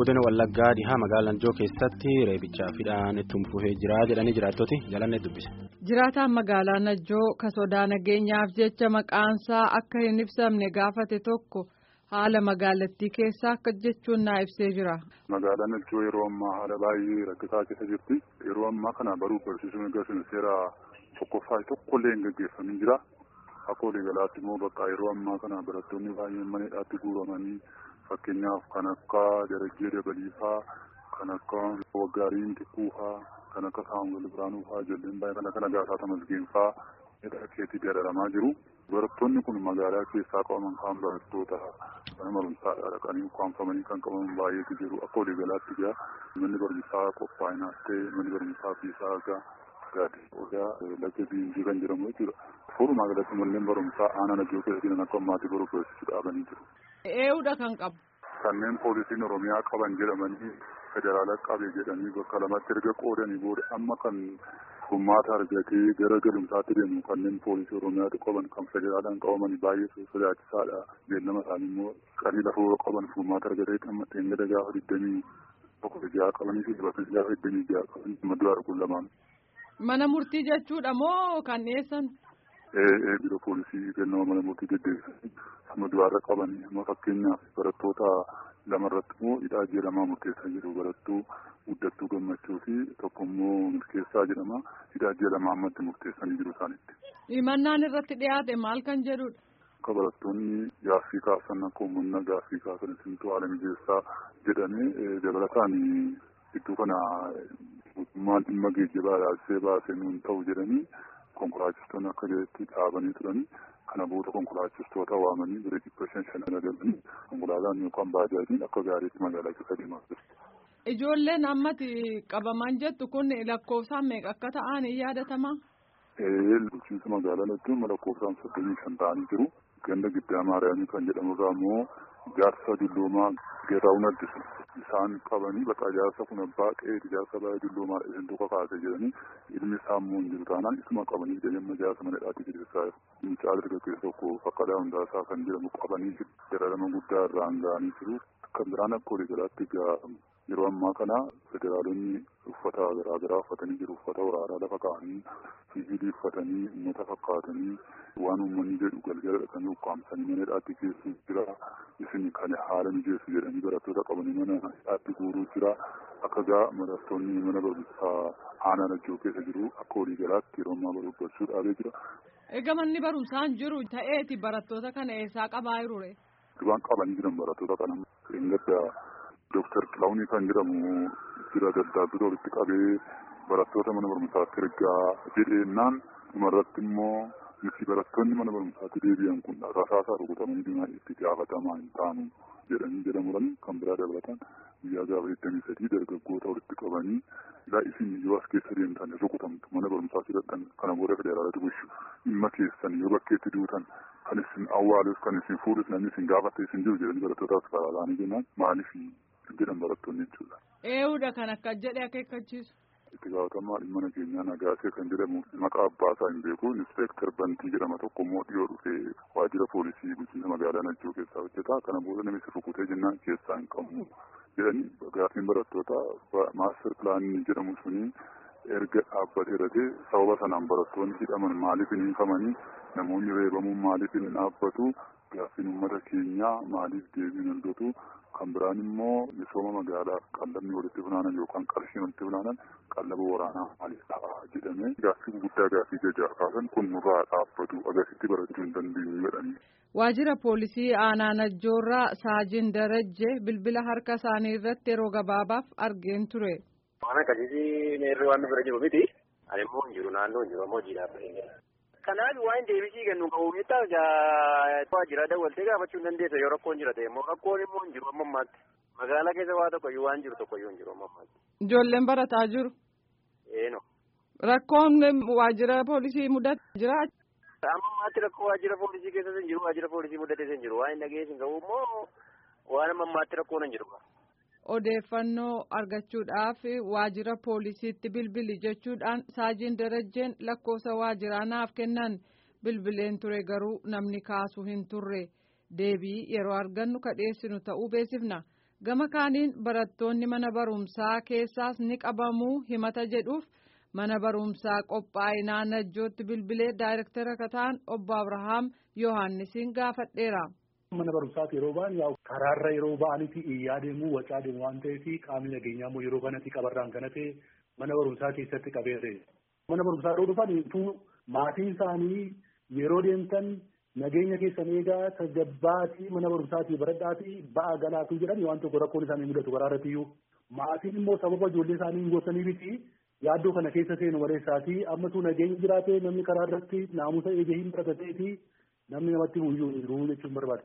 godina wallaggaa dhihaa magaalaa najjoo keessatti reebichaa fidhaan itti fufee jira jedhanii jiraattoti jalanne dubbise. jiraataan magaalaa najjoo ka sodaa nageenyaaf jecha maqaansaa akka hin ibsamne gaafate tokko haala magaalattii keessaa akka jechuun naa ibsee jira. magaalaan najjoo yeroo ammaa haala baay'ee rakkisaa keessa jirti yeroo ammaa kana baruuf barsiisuun eeggasuun seera tokkoffaa tokkollee hin gaggeeffamin jira. Akka waliigalaatti immoo bakka yeroo ammaa kana barattoonni baay'een maneedhaatti guuramanii fakkeenyaaf kan akka darajjee dabaliifaa kan akka waggaariin xiqqoofaa kan akka saamu'eel biraanuufaa ijoolleen baay'ee kan akka nagaasaa tamasgeenfaa hidha keetti dararamaa jiru. Barattoonni kun magaalaa keessaa qabaman kaan barattoota mana barumsaa dhaqanii ukkaanfamanii kan qabaman baay'eetu jiru. Akka waliigalaatti egaa manni barumsaa qophaa'inaas ta'e manni barumsaa fiisaa egaa gaaddisa odaa laga biinjii kan jedhamu jechuudha. Furumaa galatti manneen barumsaa aanaa najjoo keessa jiran akka ammaatii baruu barsiisuu dhaabanii jiru. Eeyyuudha kan qabu. Kanneen poolisiin Oromiyaa qaban jedhamanii federaala qabe jedhanii bakka lamatti erga qoodanii booda amma kan furmaata argatee gara galumsaatti deemu kanneen poolisii Oromiyaatu qaban kan federaalaan qabaman baay'ee sodaachisaadha. Beellama isaanii immoo qarrii lafoo qaban furmaata argatee amma xeengada gaafa digdamii tokko ja'a qabanii fi bakka gaafa digdamii ja'a qaban maddu arguun lamaan. Mana murtii jechuudha moo kan dhiyeessan? Ee biro poolisii kennama mana murtii deddeebisanii amma du'aarra qabanii amma fakkeenyaaf barattoota lamarratti immoo hidhaa jedhamaa murteessaa jiru barattuu guddattuu gammachuu fi tokko immoo milkeessaa jedhama hidhaa jedhamaa ammatti murteessanii jiru isaanitti. Himannaan irratti dhiyaate maal kan jedhudha? Akka barattoonni gaaffii kaasan akka uummanna gaaffii kaasan isintu haala mijeessaa jedhamee dabalataan gidduu kana mootummaan dhimma geejjibaa ilaalchisee baasee nuun ta'u jedhanii konkolaachistoonni akka jedhetti dhaabanii turanii kana booda konkolaachistoota waamanii bira dhibba shan shan galanii konkolaataan yookaan baajaajiin akka gaariitti magaalaa keessa deemaa jiru. Ijoolleen ammatti qabaman jettu kun lakkoofsaan meeqa akka ta'an hin yaadatamaa? Bulchiinsa magaalaa jechuun lakkoofsaan soddomii shan ta'anii jiru. Ganda giddaa maariyaamii kan jedhamu irraa immoo jaarsa dulloomaa geeraawun addisu isaan qabanii bakka jaarsa kun abbaa qe'ee jaarsa baay'ee dulloomaa isin tokko kaase jedhanii ilmi isaa immoo hin jiru taanaan isuma qabanii jedhamma jaarsa mana hidhaatti jirsiisaa jiru. Mucaa dargaggeessa tokko fakkaataa hundaasaa kan jedhamu qabanii jiru. Dararama guddaa irraan ga'anii jiru. Kan biraan akka waliigalaatti yeroo ammaa kana federaalonni uffata garaagaraa uffatanii jiru. Uffata waraanaa lafa kaa'anii siviilii uffatanii uummata fakkaatanii waan uummanni jedhu galgala dhaqanii ukkaamsanii mana hidhaatti geessu jira. Isin kan haala mijeessu jedhanii barattoota qabanii mana hidhaatti guuruu jira. Akka gaa barattoonni mana barumsaa aanaa najjoo keessa jiru akka waliigalaatti yeroo ammaa barbaachuu dhaabee jira. Egaa manni barumsaan jiru ta'eeti barattoota kana eessaa qabaa jirure? Duraan qabanii jiran barattoota kana engadda Dooktar Xilaawunii kan jedhamu jira daddaabbii walitti qabee barattoota mana barumsaatti ergaa jedheennaan dhumarratti immoo nuti barattoonni mana barumsaatti deebi'an kun rasaasaa rukutamanii dhimma itti gaafatamaa hin taanu jedhanii jedhamuudhaan kan biraa dabalatan guyyaa gaafa 23 dargaggoota walitti qabanii ilaa isin yoo as keessa deemtan rukutamtu mana barumsaa filadhan kana booda federaalatti bulchu dhimma keessan yoo bakkeetti duutan kan isin awwaalus kan isin fuudhus namni isin gaafatte isin jiru jedhanii barattootaas karaalaanii jennaan maaliif jedhan barattoonni jechuudha. Eeyyuudha kan akka jedhe akeekkachiisu. Itti gaafatamaa dhimma nageenyaa nagaasee kan jedhamu maqaa abbaasaa hin beeku inspektar bantii jedhama tokko immoo dhiyoo dhufee waajjira poolisii bulchiinsa magaalaa najjoo keessaa hojjeta kana booda namichi rukutee jennaan keessaa hin qabu jedhanii gaaffiin barattoota maaster pilaanii jedhamu suni erga dhaabbatee irratti sababa sanaan barattoonni hidhaman maaliif hin hiikamanii namoonni reebamuun maaliif hin dhaabbatu gaaffiin uummata keenyaa maaliif deebiin argatu kan biraan immoo misooma magaalaa qallabni walitti funaanan yookaan qarshiin walitti funaanan qallaba waraanaa maaliif ta'a jedhamee gaaffii guddaa gaaffii jajaa kaasan kun nurraa dhaabbatu agarsiisti barachuu hin dandeenyu jedhanii. Waajjira poolisii aanaa najjoorraa saajin darajje bilbila harka isaanii irratti yeroo gabaabaaf argeen ture. Waan akkasii meerri waan bira jiru miti. Ani immoo hin jiru naannoo hin jiru ammoo hojii dhaabbatee jira. Kanaaf waan deebisii kennu qabu miidhaaf waajjira dawwaltee gaafachuu hin dandeessa yoo rakkoon jira ta'e immoo rakkoon immoo hin jiru amma ammaatti. Magaalaa keessa waa tokkoyyuu waan jiru tokkoyyuu hin jiru amma ammaatti. Ijoolleen barataa jiru. Eeno. Rakkoon waajjira poolisii mudate jira. Amma ammaatti rakkoo waajjira poolisii keessa hin jiru waajjira poolisii mudate hin jiru waan hin dhageessin qabu immoo waan amma ammaatti rakkoon hin jiru. Odeeffannoo argachuudhaaf waajjira poolisiitti bilbili jechuudhaan saajiin darajjeen lakkoofsa waajiraa naaf kennan bilbileen ture garuu namni kaasu hin turre deebii yeroo argannu kadheessinu ta'uu beeksifna gama kaaniin barattoonni mana barumsaa keessaas ni qabamuu himata jedhuuf mana barumsaa qophaa'inaa najjootti bilbilee daayirektara kataan obbo Abrahaam Yohaannisiin gaafadheera. Mana barumsaati yeroo ba'an yaa karaarra yeroo ba'anitti iyyaa deemuu wacaa deemu waan ta'eef qaamni nageenyaa immoo yeroo kanatti qabarraan kana ta'e mana barumsaa keessatti qabeere. Mana barumsaa yeroo dhufan maatiin isaanii yeroo deemtan nageenya keessan eegaa tasgabbaatii mana barumsaatii baradhaatii ba'a galaatuu jedhan waan tokko rakkoon isaanii mudatu karaa irrattiyyuu maatiin immoo sababa ijoollee isaanii hin gorsanii miti yaaddoo kana keessa seenu maleessaatii ammatu nageenya jiraate namni karaa irratti naamusa eegee hin baratatee namni namatti buyyuu hin jiru jechuun barbaada.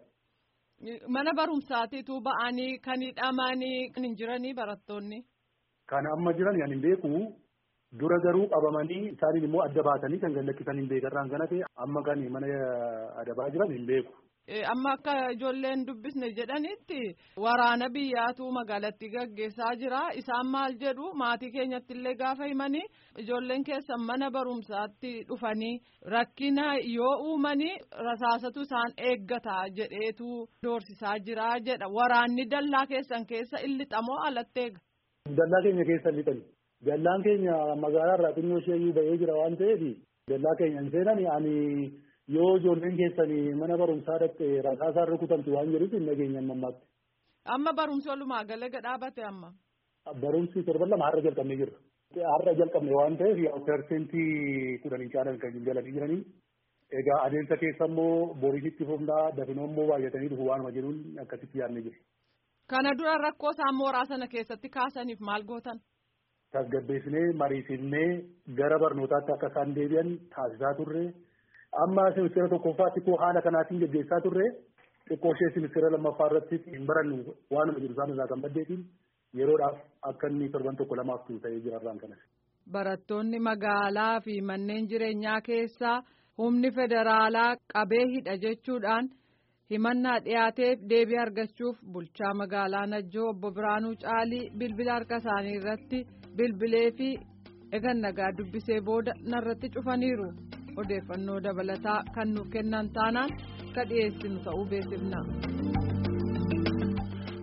Mana barumsaatiitu ba'anii kan hidhamanii kan hin jiranii barattoonni. Kan amma jiran yan hin beeku dura garuu qabamanii isaaniin immoo adda baatanii kan gallakkisan hin beekarraan kana ta'e amma kan mana adabaa jiran hin beeku. Amma akka ijoolleen dubbisne jedhanitti waraana biyyaatu magaalatti gaggeessaa jira. Isaan maal jedhu maatii keenyatti illee gaafa himanii ijoolleen keessan mana barumsaatti dhufanii rakkina yoo uumanii rasaasatu isaan eeggata jedheetu doorsisaa jira jedha. Waraanni dallaa keessan keessa illixamoo alatti eega? Dallaa keenya keessa lixani. Dallaan keenya magaalaa irraa xinnoo ishee ba'ee jira waan ta'eef dallaa keenya hin seenani ani yoo ijoolleen keessanii mana barumsaa dhaqxe rasaasaan rukutamtu waan jedhuuf hin nageenya ammaatti. Amma barumsi walumaa galaga dhaabate amma. Barumsi torban lama har'a jalqabnee jirra. Har'a jalqabne waan ta'eef yaa persentii kudhanii caalan kan jalanii jiranii. Egaa adeemsa keessa immoo boriisitti fufnaa dafinoo immoo baay'atanii dhufu waanuma jedhuun akkasitti yaadne jiru. Kana dura rakkoo isaan mooraa sana keessatti kaasaniif maal gootan? Tasgabbeessinee mariisifnee gara barnootaatti akka isaan deebi'an taasisaa turre. amma ministeera tokkoffaatti koo haala kanaatiin gaggeessaa turre xiqqoo ishee ministeera lammaffaa irratti hin barannu waanuma jiru isaan irraa kan baddeetiin yeroodhaaf akka inni torban tokko lamaaf turu ta'ee jira irraan kanas. Barattoonni magaalaa fi manneen jireenyaa keessaa humni federaalaa qabee hidha jechuudhaan himannaa dhiyaateef deebii argachuuf bulchaa magaalaa Najjoo obbo Biraanuu Caalii bilbila harka isaanii irratti bilbilee fi egan nagaa dubbisee booda narratti cufaniiru. odeeffannoo dabalataa kan nuuf kennan taanaan ka dhiyeessinu ta'uu beeksifna.